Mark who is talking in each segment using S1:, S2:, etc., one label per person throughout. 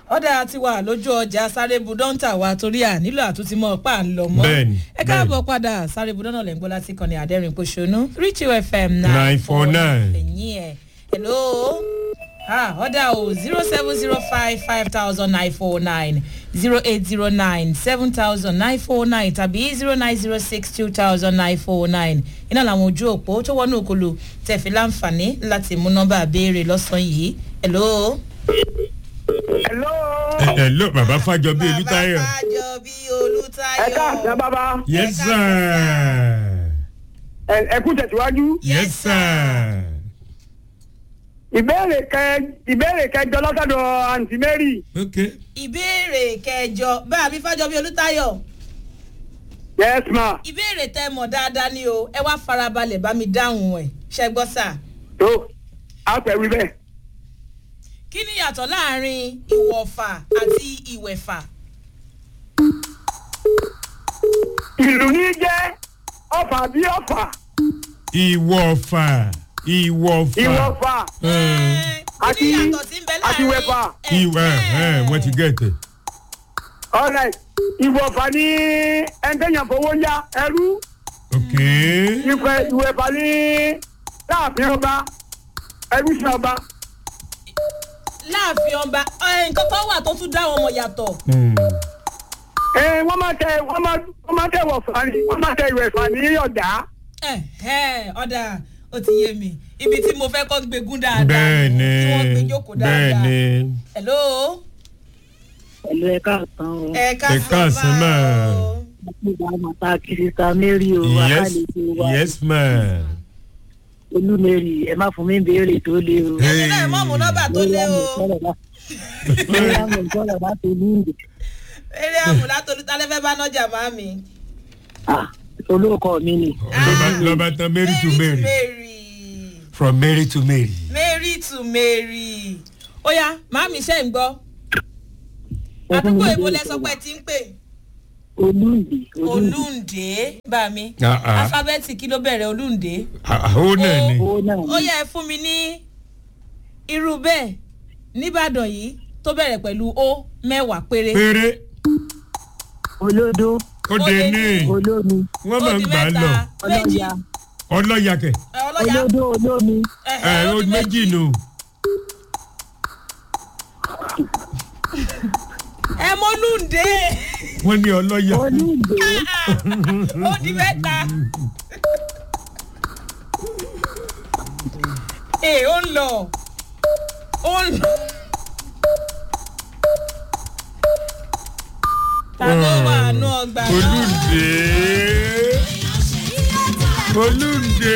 S1: ọ̀dà ti wà lójú ọjà sáré budọ́ńtà wa torí à nílò àtúntí mọ́ pa ń lọ mọ́
S2: Bẹ́ẹ̀ni,
S1: ẹ káàbọ̀ padà sáré budọ́nà lẹ́ ń gbọ́ láti kàn ní àdẹ́rìn pòṣónú rich fm
S2: 949.
S1: ẹ̀yìn ẹ̀ hello ah ọ̀dà o zero seven zero five five thousand nine four nine zero eight zero nine seven thousand nine four nine tàbí zero nine zero six two thousand nine four nine iná làwọn ojú òpó tó wọnú òkolo tẹ̀fí láǹfààní láti mú nọ́mbà béèrè lọ́sàn-án yìí hello.
S3: hello.
S2: ẹ ló bàbá fàjọ bí olùtayọ.
S1: bàbá fàjọ bí olùtayọ.
S3: ẹ káàsán bàbá
S2: yes sir.
S3: ẹ ẹ kú tẹ̀síwájú.
S2: yes sir.
S3: ìbéèrè kẹ ìbéèrè kẹjọ lọ́sọ̀dọ̀ àǹtí mary.
S2: ok
S1: ìbéèrè kẹjọ bá mi fàjọ bí olùtayọ.
S3: yes ma.
S1: ìbéèrè tẹ mọ̀ dáadáa ni o ẹ wá farabalẹ̀ bá mi dáhùn ẹ̀ ṣẹ́gbọ́n sà.
S3: tó a fẹ́ wí bẹ́ẹ̀.
S1: kí ni yàtọ̀ láàrin ìwọ̀fà àti ìwẹ̀fà?
S3: ìlú ní jẹ́ ọ̀fà bí ọ̀fà
S2: ìwọ̀fà ìwọ̀fà.
S3: ìwọ̀fà
S2: ẹ
S1: Ẹ́, kí ni
S3: àti-
S1: yàtọ̀ tí ń bẹ láàrin
S3: àti wẹ̀fà.
S2: ìwẹ̀ ẹ wọ́n ti gẹ̀tẹ̀.
S3: ọ̀rẹ́ ìwọ̀fà ní ẹ̀ńtẹ̀yàn fowó yá ẹrú
S2: ok
S3: ìwẹ̀ ìwẹ̀fà ní láàfin ọba ẹrú sí ọba.
S1: láàfin ọba ẹ, nǹkan kan wà tó tún dá wọn mọ̀ yàtọ̀.
S2: Hmm.
S3: ẹ wọ́n máa tẹ wọ́n máa wọ́n máa tẹ wọ̀fà ní wọ́n máa tẹ ìwẹ̀fà ní ọ̀dà.
S1: Ẹ̀hẹ́, ọ̀dà ó ti yé mi ibi tí mo fẹ́ kọ́ gbégún dáadáa
S2: bẹ́ẹ̀ni
S1: tí wọ́n gbé jókòó dáadáa.
S2: bẹ́ẹ̀ni
S1: hello.
S4: pẹ̀lú ẹ̀ka kan o.
S1: ẹ
S2: Ẹ káàsán mà.
S1: o.
S4: nígbà màtá kìrìsìtà mary o
S2: yes
S4: àkàlẹ̀kọ̀ wa
S2: yes ma.
S4: olú mary ẹ má fún mi béèrè tó lé o.
S1: ẹ̀yin náà mọ̀ mú nọ́mbà tó lé o.
S4: lórí àwọn ìjọba bá tó ní ìdè.
S1: eré àmúlá tolútalẹ́fẹ́ bá nọ́jà máa mi.
S4: olóòkọ mi ni.
S2: lọ́ba lọ́ba tán mary to mary
S1: mary.
S2: from mary to mary.
S1: mary to mary. ó yá màámi ṣe ń gbọ́. àdúgbò èbó lẹ sọ pé ti ń pè.
S4: olúǹdè olúǹdè.
S1: olúǹdé bá mi.
S2: Ah, ah.
S1: alifábẹ́ẹ̀tì kí ló bẹ̀rẹ̀ olúǹdé.
S2: àwọn náà ni.
S4: owó náà
S1: ó yẹ ẹ fún mi ní irú bẹ́ẹ̀ nìbàdàn yìí tó bẹ̀rẹ̀ pẹ̀lú ó mẹ́wàá péré.
S2: péré
S4: olódó
S2: ó dé ní
S4: olómi
S2: wọ́n máa ń
S1: Ó di
S2: gbà á lọ
S1: mẹ́ta, méjì
S4: ọlọ́ya
S2: ọlọ́yàkẹ̀
S1: ẹ, ọlọ́yà
S4: olódó olómi
S2: ẹ
S1: ẹ̀hẹ́,
S2: ó
S1: ó di
S2: méjì nù.
S1: ẹ mọ́lúǹdé
S2: wọ́n ní ọlọ́yà.
S4: olúǹdè
S1: ó di mẹ́ta. ee ó ń lọ ó ń lọ. ta ló wà nù ọgbà náà.
S2: olùdé olùdé.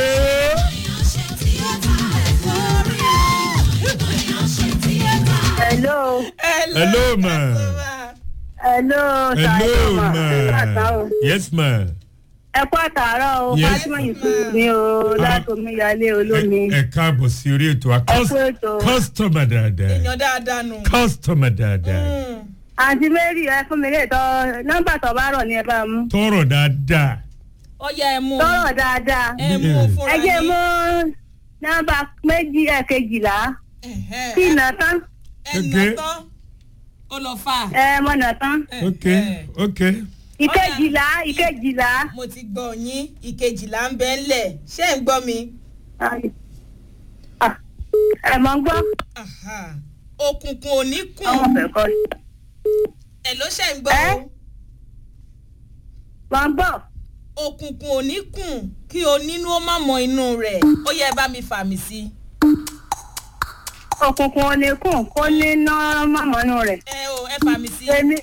S4: hello
S2: hello ma
S4: hello
S2: hello ma
S4: ma.
S2: yes ma.
S4: ẹ kú àtàárọ̀ o
S2: Yes.
S4: fatima yusuf ni o láti omíyalé olómi
S2: ẹ ẹ káàbọ̀ sí orí ètò a
S4: ẹ kú ètò
S2: kọ́sítọ́mà dáadáa
S1: èèyàn dáadáa nù.
S2: kọ́sítọ́mà dáadáa
S1: Mm.
S4: àǹtí mary ẹ fún mi lè tọ nọmba tó bá rọ ní ẹ bá mú
S2: tọrọ dáadáa.
S1: ó yẹ ẹ mú
S4: tọrọ dáadáa
S1: ẹ mú fúnra
S4: ẹ jẹ
S1: yín.
S4: mú nọmba méjì ẹ kejìlá
S1: Ẹ̀hẹ́.
S4: kí iná tán
S1: ẹ nà
S2: Okay.
S1: tán ó lọ fà.
S4: ẹ mọ̀nà tán
S2: ok
S1: Ẹ̀hẹ́.
S2: ok
S4: ìkejìlá ìkejìlá
S1: mo ti gbọ́ yín ìkejìlá ń bẹ́ ńlẹ̀ ṣé ń gbọ́ mi.
S4: Ah, ẹ mọ̀ ń gbọ́
S1: Aha. òkùnkùn ò ní kùn
S4: àwọn ọ̀fẹ́ kọ́
S1: ẹ̀ ló ṣe ń gbọ́
S4: Ẹ́?
S1: o.
S4: wọ́n ń bọ̀
S1: òkùnkùn ò ní kùn kí o nínú ó má mọ inú rẹ̀ ó yẹ ẹ bá mi fà mí sí.
S4: òkùnkùn ò ní kùn kó ní ná mọ̀mọ́nú rẹ̀
S1: ẹ o ẹ fà mí sí.
S4: èmi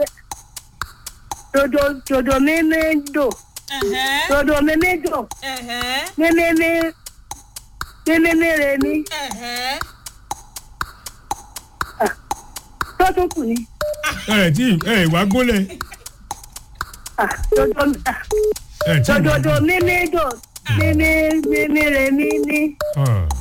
S4: dodo dodo mímí dò
S1: Ẹ̀hẹ́.
S4: dodo mímí dò
S1: Ẹ̀hẹ́.
S4: mímí mí mímí mí re mí
S1: Ẹ̀hẹ́.
S4: tó tún kù ni
S2: ẹ tí ẹ wá gúnlẹ̀
S4: Ah, dodo
S2: ẹ tí
S4: dodo mímí dò mímí mímí re mí ní
S2: Ah.